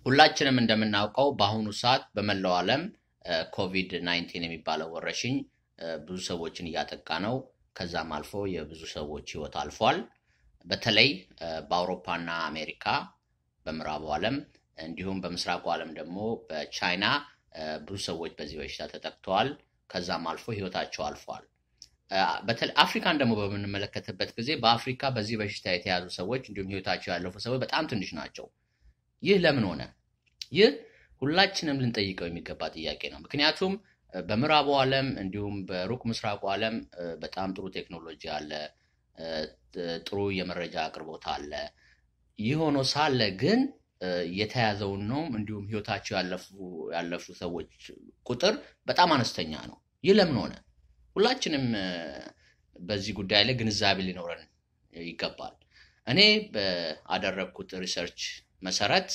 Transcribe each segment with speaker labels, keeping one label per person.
Speaker 1: ሁላችንም እንደምናውቀው በአሁኑ ሰዓት በመላው ዓለም ኮቪድ 19 የሚባለው ወረርሽኝ ብዙ ሰዎችን እያጠቃ ነው። ከዛም አልፎ የብዙ ሰዎች ህይወት አልፏል። በተለይ በአውሮፓና አሜሪካ በምዕራቡ ዓለም እንዲሁም በምስራቁ ዓለም ደግሞ በቻይና ብዙ ሰዎች በዚህ በሽታ ተጠቅተዋል። ከዛም አልፎ ህይወታቸው አልፏል። በተለይ አፍሪካን ደግሞ በምንመለከትበት ጊዜ በአፍሪካ በዚህ በሽታ የተያዙ ሰዎች እንዲሁም ህይወታቸው ያለፉ ሰዎች በጣም ትንሽ ናቸው። ይህ ለምን ሆነ? ይህ ሁላችንም ልንጠይቀው የሚገባ ጥያቄ ነው። ምክንያቱም በምዕራቡ ዓለም እንዲሁም በሩቅ ምስራቁ ዓለም በጣም ጥሩ ቴክኖሎጂ አለ፣ ጥሩ የመረጃ አቅርቦት አለ። ይህ ሆኖ ሳለ ግን የተያዘውን ነው እንዲሁም ህይወታቸው ያለፉ ሰዎች ቁጥር በጣም አነስተኛ ነው። ይህ ለምን ሆነ? ሁላችንም በዚህ ጉዳይ ላይ ግንዛቤ ሊኖረን ይገባል። እኔ በአደረግኩት ሪሰርች መሰረት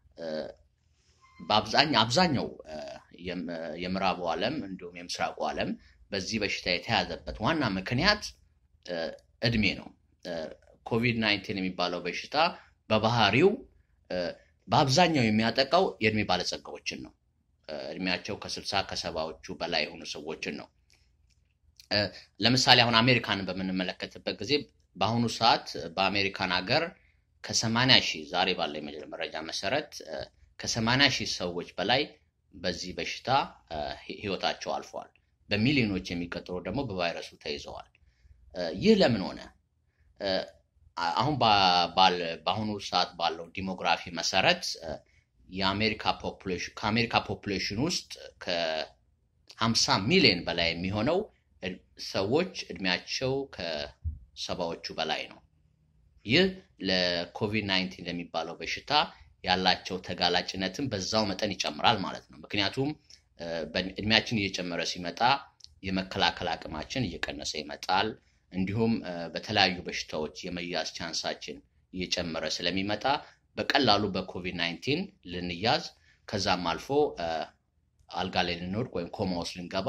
Speaker 1: አብዛኛው የምዕራቡ ዓለም እንዲሁም የምስራቁ ዓለም በዚህ በሽታ የተያዘበት ዋና ምክንያት እድሜ ነው። ኮቪድ 19 የሚባለው በሽታ በባህሪው በአብዛኛው የሚያጠቃው የእድሜ ባለጸጋዎችን ነው። እድሜያቸው ከስልሳ ከሰባዎቹ በላይ የሆኑ ሰዎችን ነው። ለምሳሌ አሁን አሜሪካንን በምንመለከትበት ጊዜ በአሁኑ ሰዓት በአሜሪካን ሀገር ከሰማንያ ሺህ ዛሬ ባለ መረጃ መሰረት ከሰማንያ ሺህ ሰዎች በላይ በዚህ በሽታ ህይወታቸው አልፈዋል። በሚሊዮኖች የሚቀጥሩ ደግሞ በቫይረሱ ተይዘዋል። ይህ ለምን ሆነ? አሁን በአሁኑ ሰዓት ባለው ዲሞግራፊ መሰረት የአሜሪካ ፖፑሌሽን ከአሜሪካ ፖፑሌሽን ውስጥ ከሀምሳ ሚሊዮን በላይ የሚሆነው ሰዎች እድሜያቸው ከሰባዎቹ በላይ ነው። ይህ ለኮቪድ 19 ለሚባለው በሽታ ያላቸው ተጋላጭነትን በዛው መጠን ይጨምራል ማለት ነው። ምክንያቱም እድሜያችን እየጨመረ ሲመጣ የመከላከል አቅማችን እየቀነሰ ይመጣል። እንዲሁም በተለያዩ በሽታዎች የመያዝ ቻንሳችን እየጨመረ ስለሚመጣ በቀላሉ በኮቪድ 19 ልንያዝ ከዛም አልፎ አልጋ ላይ ልንወድቅ ወይም ኮማ ውስጥ ልንገባ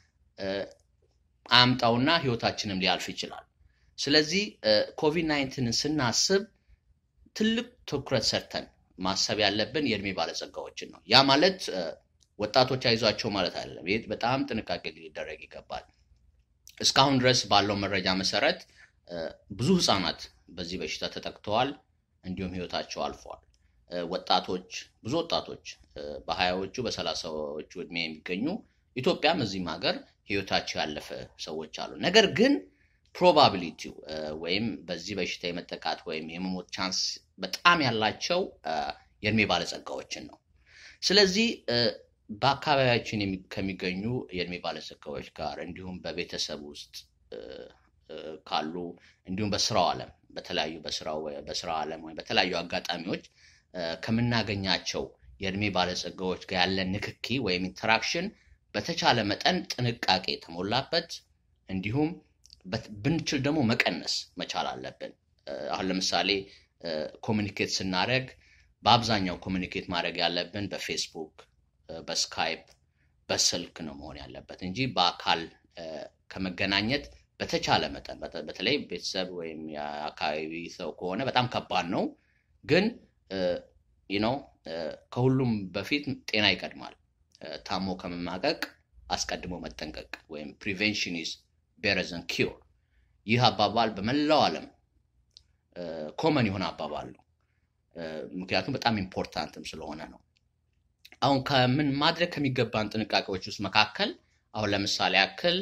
Speaker 1: አያምጣውና ህይወታችንም ሊያልፍ ይችላል። ስለዚህ ኮቪድ 19ን ስናስብ ትልቅ ትኩረት ሰርተን ማሰብ ያለብን የእድሜ ባለጸጋዎችን ነው። ያ ማለት ወጣቶች አይዟቸው ማለት አይደለም። ይህ በጣም ጥንቃቄ ሊደረግ ይገባል። እስካሁን ድረስ ባለው መረጃ መሰረት ብዙ ህፃናት በዚህ በሽታ ተጠቅተዋል፣ እንዲሁም ህይወታቸው አልፈዋል። ወጣቶች ብዙ ወጣቶች በሀያዎቹ በሰላሳዎቹ እድሜ የሚገኙ ኢትዮጵያም እዚህም ሀገር ህይወታቸው ያለፈ ሰዎች አሉ። ነገር ግን ፕሮባቢሊቲው ወይም በዚህ በሽታ የመጠቃት ወይም የመሞት ቻንስ በጣም ያላቸው የእድሜ ባለጸጋዎችን ነው። ስለዚህ በአካባቢያችን ከሚገኙ የእድሜ ባለጸጋዎች ጋር እንዲሁም በቤተሰብ ውስጥ ካሉ እንዲሁም በስራው ዓለም በተለያዩ በስራ ዓለም ወይም በተለያዩ አጋጣሚዎች ከምናገኛቸው የእድሜ ባለጸጋዎች ጋር ያለን ንክኪ ወይም ኢንተራክሽን በተቻለ መጠን ጥንቃቄ የተሞላበት እንዲሁም ብንችል ደግሞ መቀነስ መቻል አለብን። አሁን ለምሳሌ ኮሚኒኬት ስናደረግ በአብዛኛው ኮሚኒኬት ማድረግ ያለብን በፌስቡክ፣ በስካይፕ፣ በስልክ ነው መሆን ያለበት እንጂ በአካል ከመገናኘት በተቻለ መጠን በተለይ ቤተሰብ ወይም የአካባቢ ሰው ከሆነ በጣም ከባድ ነው። ግን ነው ከሁሉም በፊት ጤና ይቀድማል። ታሞ ከመማቀቅ አስቀድሞ መጠንቀቅ ወይም ፕሪቬንሽን ኢዝ ቤረዘን ኪር። ይህ አባባል በመላው ዓለም ኮመን የሆነ አባባል ነው። ምክንያቱም በጣም ኢምፖርታንትም ስለሆነ ነው። አሁን ከምን ማድረግ ከሚገባን ጥንቃቄዎች ውስጥ መካከል አሁን ለምሳሌ ያክል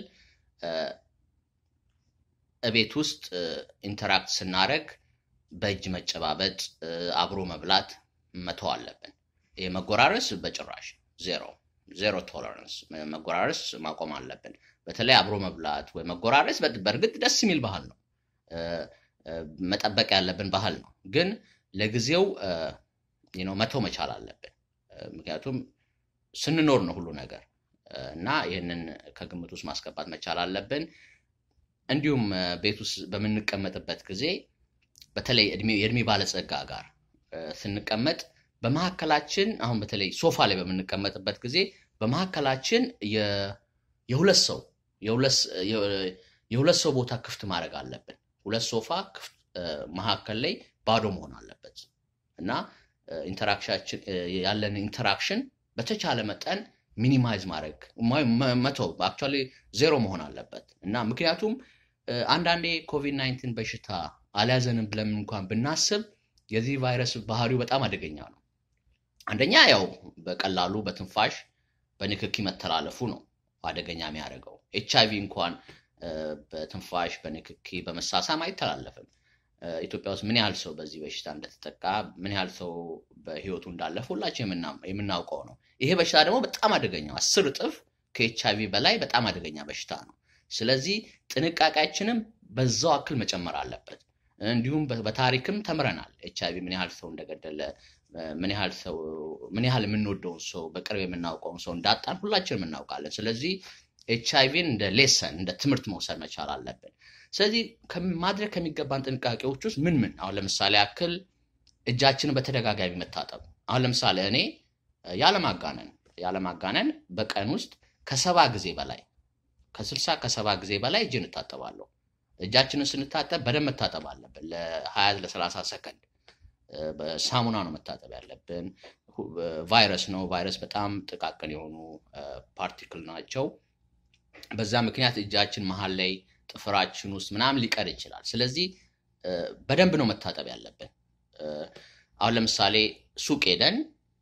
Speaker 1: እቤት ውስጥ ኢንተራክት ስናደረግ በእጅ መጨባበጥ፣ አብሮ መብላት መተው አለብን። ይህ መጎራረስ በጭራሽ ዜሮ ዜሮ ቶለራንስ መጎራረስ ማቆም አለብን። በተለይ አብሮ መብላት ወይ መጎራረስ በእርግጥ ደስ የሚል ባህል ነው፣ መጠበቅ ያለብን ባህል ነው። ግን ለጊዜው መተው መቻል አለብን። ምክንያቱም ስንኖር ነው ሁሉ ነገር እና ይህንን ከግምት ውስጥ ማስገባት መቻል አለብን። እንዲሁም ቤት ውስጥ በምንቀመጥበት ጊዜ በተለይ የእድሜ ባለጸጋ ጋር ስንቀመጥ በመካከላችን አሁን በተለይ ሶፋ ላይ በምንቀመጥበት ጊዜ በመካከላችን የሁለት ሰው የሁለት ሰው ቦታ ክፍት ማድረግ አለብን። ሁለት ሶፋ መካከል ላይ ባዶ መሆን አለበት እና ኢንተራክሽን ያለን ኢንተራክሽን በተቻለ መጠን ሚኒማይዝ ማድረግ መተው አክቹዋሊ ዜሮ መሆን አለበት እና ምክንያቱም አንዳንዴ ኮቪድ ናይንቲን በሽታ አልያዘንም ብለን እንኳን ብናስብ የዚህ ቫይረስ ባህሪው በጣም አደገኛ ነው። አንደኛ ያው በቀላሉ በትንፋሽ በንክኪ መተላለፉ ነው አደገኛ የሚያደርገው። ኤች አይቪ እንኳን በትንፋሽ በንክኪ በመሳሳም አይተላለፍም። ኢትዮጵያ ውስጥ ምን ያህል ሰው በዚህ በሽታ እንደተጠቃ ምን ያህል ሰው በህይወቱ እንዳለፈ ሁላችን የምናውቀው ነው። ይሄ በሽታ ደግሞ በጣም አደገኛው አስር እጥፍ ከኤች አይቪ በላይ በጣም አደገኛ በሽታ ነው። ስለዚህ ጥንቃቄያችንም በዛው አክል መጨመር አለበት። እንዲሁም በታሪክም ተምረናል። ኤች አይቪ ምን ያህል ሰው እንደገደለ ምን ያህል ሰው ምን ያህል የምንወደውን ሰው በቅርብ የምናውቀውን ሰው እንዳጣን ሁላችንም እናውቃለን። ስለዚህ ኤች አይቪን እንደ ሌሰን እንደ ትምህርት መውሰድ መቻል አለብን። ስለዚህ ማድረግ ከሚገባን ጥንቃቄዎች ውስጥ ምን ምን አሁን ለምሳሌ ያክል እጃችንን በተደጋጋሚ መታጠብ። አሁን ለምሳሌ እኔ ያለማጋነን ያለማጋነን በቀን ውስጥ ከሰባ ጊዜ በላይ ከስልሳ ከሰባ ጊዜ በላይ እጅን እታጠባለሁ። እጃችንን ስንታጠብ በደንብ መታጠብ አለብን። ለሀያ ለሰላሳ ሰከንድ በሳሙና ነው መታጠብ ያለብን። ቫይረስ ነው። ቫይረስ በጣም ጥቃቅን የሆኑ ፓርቲክል ናቸው። በዛ ምክንያት እጃችን መሀል ላይ ጥፍራችን ውስጥ ምናምን ሊቀር ይችላል። ስለዚህ በደንብ ነው መታጠብ ያለብን። አሁን ለምሳሌ ሱቅ ሄደን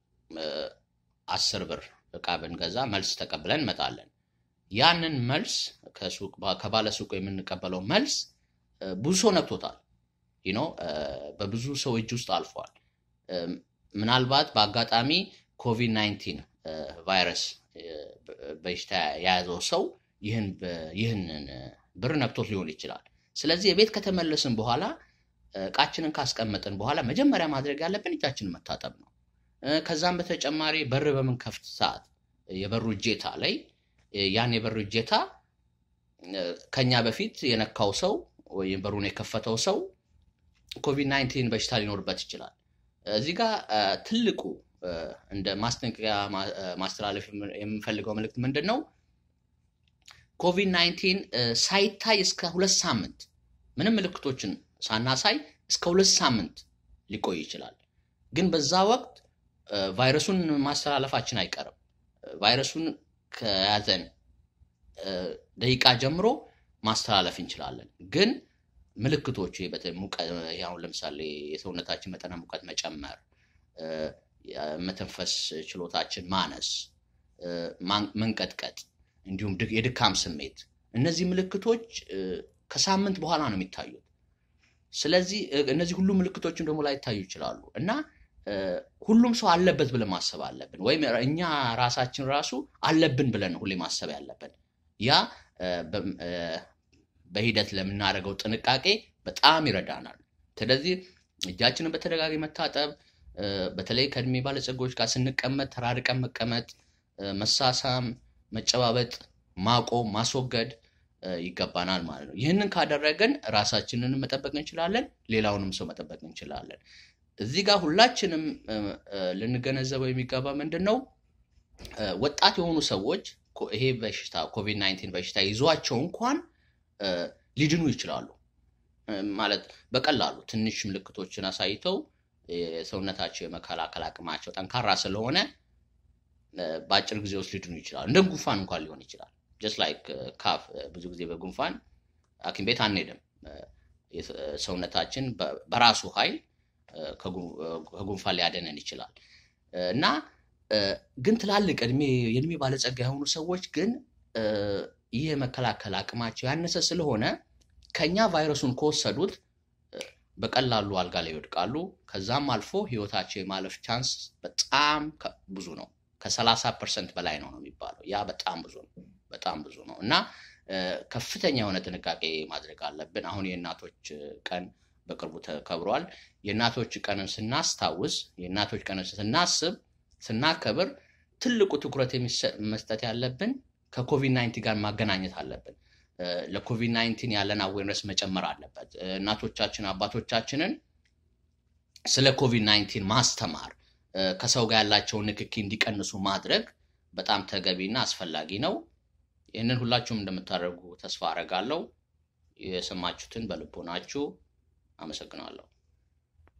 Speaker 1: አስር ብር እቃ ብንገዛ መልስ ተቀብለን እንመጣለን። ያንን መልስ ከባለ ሱቁ የምንቀበለው መልስ ብዙ ሰው ነክቶታል። ነው በብዙ ሰው እጅ ውስጥ አልፏል። ምናልባት በአጋጣሚ ኮቪድ ናይንቲን ቫይረስ በሽታ የያዘው ሰው ይህንን ብር ነክቶት ሊሆን ይችላል። ስለዚህ የቤት ከተመለስን በኋላ እቃችንን ካስቀመጥን በኋላ መጀመሪያ ማድረግ ያለብን እጃችንን መታጠብ ነው። ከዛም በተጨማሪ በር በምንከፍት ሰዓት የበሩ እጀታ ላይ ያን የበሩ እጀታ ከኛ በፊት የነካው ሰው ወይም በሩን የከፈተው ሰው ኮቪድ ናይንቲን በሽታ ሊኖርበት ይችላል። እዚህ ጋር ትልቁ እንደ ማስጠንቀቂያ ማስተላለፍ የምፈልገው መልእክት ምንድን ነው? ኮቪድ ናይንቲን ሳይታይ እስከ ሁለት ሳምንት ምንም ምልክቶችን ሳናሳይ እስከ ሁለት ሳምንት ሊቆይ ይችላል። ግን በዛ ወቅት ቫይረሱን ማስተላለፋችን አይቀርም። ቫይረሱን ከያዘን ደቂቃ ጀምሮ ማስተላለፍ እንችላለን። ግን ምልክቶቹ አሁን ለምሳሌ የሰውነታችን መጠነ ሙቀት መጨመር፣ መተንፈስ ችሎታችን ማነስ፣ መንቀጥቀጥ፣ እንዲሁም የድካም ስሜት እነዚህ ምልክቶች ከሳምንት በኋላ ነው የሚታዩት። ስለዚህ እነዚህ ሁሉ ምልክቶችን ደግሞ ላይታዩ ይችላሉ እና ሁሉም ሰው አለበት ብለን ማሰብ አለብን፣ ወይም እኛ ራሳችን ራሱ አለብን ብለን ሁሌ ማሰብ ያለብን ያ በሂደት ለምናደርገው ጥንቃቄ በጣም ይረዳናል። ስለዚህ እጃችንን በተደጋጋሚ መታጠብ፣ በተለይ ከእድሜ ባለጸጎች ጋር ስንቀመጥ ተራርቀን መቀመጥ፣ መሳሳም፣ መጨባበጥ፣ ማቆም፣ ማስወገድ ይገባናል ማለት ነው። ይህንን ካደረግን ራሳችንን መጠበቅ እንችላለን፣ ሌላውንም ሰው መጠበቅ እንችላለን። እዚህ ጋር ሁላችንም ልንገነዘበው የሚገባ ምንድን ነው ወጣት የሆኑ ሰዎች ይሄ በሽታ ኮቪድ ናይንቲን በሽታ ይዟቸው እንኳን ሊድኑ ይችላሉ። ማለት በቀላሉ ትንሽ ምልክቶችን አሳይተው የሰውነታቸው የመከላከል አቅማቸው ጠንካራ ስለሆነ በአጭር ጊዜ ውስጥ ሊድኑ ይችላሉ። እንደ ጉንፋን እንኳን ሊሆን ይችላል። ጀስት ላይክ ካፍ ብዙ ጊዜ በጉንፋን ሐኪም ቤት አንሄድም። ሰውነታችን በራሱ ኃይል ከጉንፋን ሊያደነን ይችላል እና ግን ትላልቅ የእድሜ ባለጸጋ የሆኑ ሰዎች ግን ይህ የመከላከል አቅማቸው ያነሰ ስለሆነ ከኛ ቫይረሱን ከወሰዱት በቀላሉ አልጋ ላይ ይወድቃሉ። ከዛም አልፎ ህይወታቸው የማለፍ ቻንስ በጣም ብዙ ነው። ከሰላሳ ፐርሰንት በላይ ነው ነው የሚባለው። ያ በጣም ብዙ ነው፣ በጣም ብዙ ነው እና ከፍተኛ የሆነ ጥንቃቄ ማድረግ አለብን። አሁን የእናቶች ቀን በቅርቡ ተከብሯል። የእናቶች ቀንን ስናስታውስ፣ የእናቶች ቀንን ስናስብ፣ ስናከብር ትልቁ ትኩረት መስጠት ያለብን ከኮቪድ ናይንቲን ጋር ማገናኘት አለብን። ለኮቪድ ናይንቲን ያለን አዌርነስ መጨመር አለበት። እናቶቻችን አባቶቻችንን ስለ ኮቪድ ናይንቲን ማስተማር፣ ከሰው ጋር ያላቸውን ንክኪ እንዲቀንሱ ማድረግ በጣም ተገቢና አስፈላጊ ነው። ይህንን ሁላችሁም እንደምታደርጉ ተስፋ አደርጋለሁ። የሰማችሁትን በልቦናችሁ አመሰግናለሁ።